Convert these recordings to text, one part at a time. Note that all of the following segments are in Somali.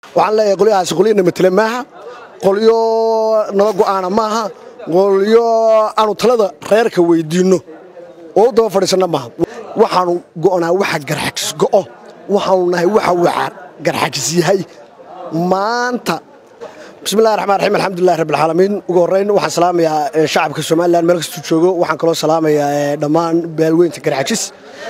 waxaan leeyahay qolyahaasi qolyana matele maaha qolyo nala go'aana maaha qolyo aanu talada reerka weydiinno oo u daba fadhiisanna maaha waxaanu go'naa waxa garxajis go'o waxaanu nahay waxa waxa garxajis yahay maanta bismillahi raxmaan raxiim alxamdulillahi rabbi alcaalamiin ugu horrayn waxaan salaamayaa shacabka somalilan meel kastuu joogo waxaan kaloo salaamayaa dhammaan baalweynta garxajis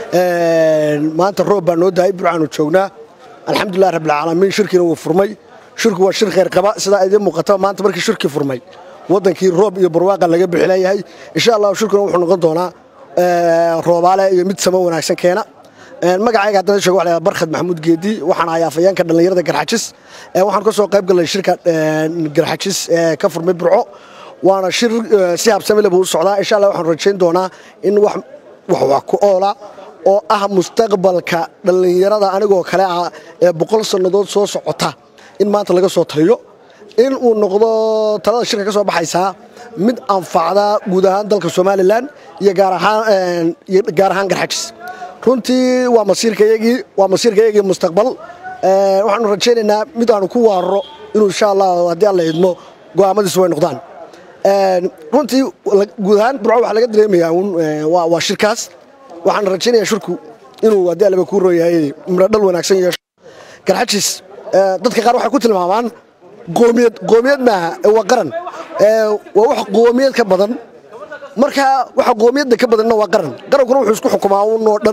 maanta roob baa noo dahay burcaanu joognaa alxamdulillahi rabbi alcaalamiin shirkiina wuu furmay shirku waa shir khayr qaba sidaa idiin muuqata maanta markii shirkii furmay waddankii roob iyo barwaaqa laga bixilayahay insha allahu shirkuna wuxuu noqon doonaa roobaale iyo mid samo wanaagsan keena magacayga haddana sheego waxa la barkhad maxamuud geedi waxaan ahay afayeenka dhallinyarada garxajis waxaan ka soo qayb galnay shirka garxajis ee ka furmay burco waana shir si habsami leh buu u socdaa insha allah waxaan rajayn doonaa in wax wax wax ku oola oo ah mustaqbalka dhallinyarada anigoo kale ah ee boqol sannadood soo socota in maanta laga soo taliyo in uu noqdo talada shirka ka soo baxaysaa mid anfacda guud ahaan dalka somalilan iyo gaar ahaan iyo gaar ahaan garxajis runtii waa masiirkayagii waa masiirkayagii mustaqbal waxaanu rajaynaynaa mid aanu ku waarro inuu insha allah haddii alla idmo go'aamadiisu way noqdaan runtii guud ahaan burco waxaa laga dareemayaa un waa shirkaas waxaan rajaynayaa shirku inuu haddii allaba kuu rooyahay miradhal wanaagsan yeesho garxajis dadka qaar waxay ku tilmaamaan qoomiyad qoomiyad maaha waa qaran waa wax qoomiyad ka badan marka waxa qoomiyadda ka badanna waa qaran qarankuna wuxuu isku xukumaa unoo dhan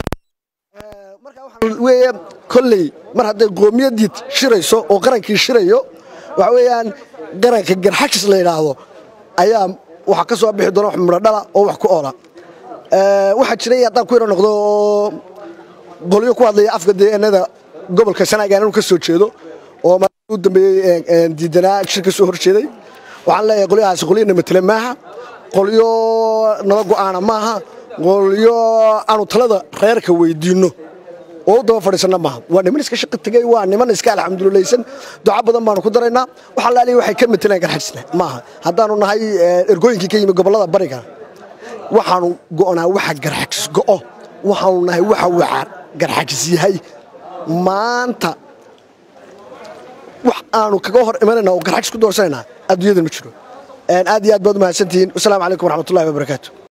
marka waxaa weeye kolley mar hadday qoomiyadii shirayso oo qarankii shirayo waxa weeyaan qaranka garxajis la yidhaahdo ayaa waxaa ka soo bixi doona wax midhodhala oo wax ku oola waxaa jiray haddaan ku yaro noqdo oo qolyo ku hadlaya afka deegaanada gobolka sanaaga anu ka soo jeedo oo u dambeeyey diidanaa shir ka soo hor jeeday waxaan leeyahay qolyahaasi qolyana matele maaha qolyo nala go'aana maaha qolyo aanu talada reerka weydiinno oo u daba fadhiisanna maaha waa niman iska shaqi tegey waa niman iska alxamdulilaysan duca badan baanu ku daraynaa waxaa laaliya waxay ka matelaan garxajisna maaha haddaanu nahay ergooyinkii ka yimi gobollada bariga waxaanu go'naa waxa garxajis go'o waxaanu nahay waxa waxa garxajis yahay maanta wax aanu kaga hor imanayna oo garxajis ku doorsanaynaa adduunyadan ma jiro aad iyo aad baad u mahadsantihiin wasalaamu calaykum waraxmatullahi wabarakaatu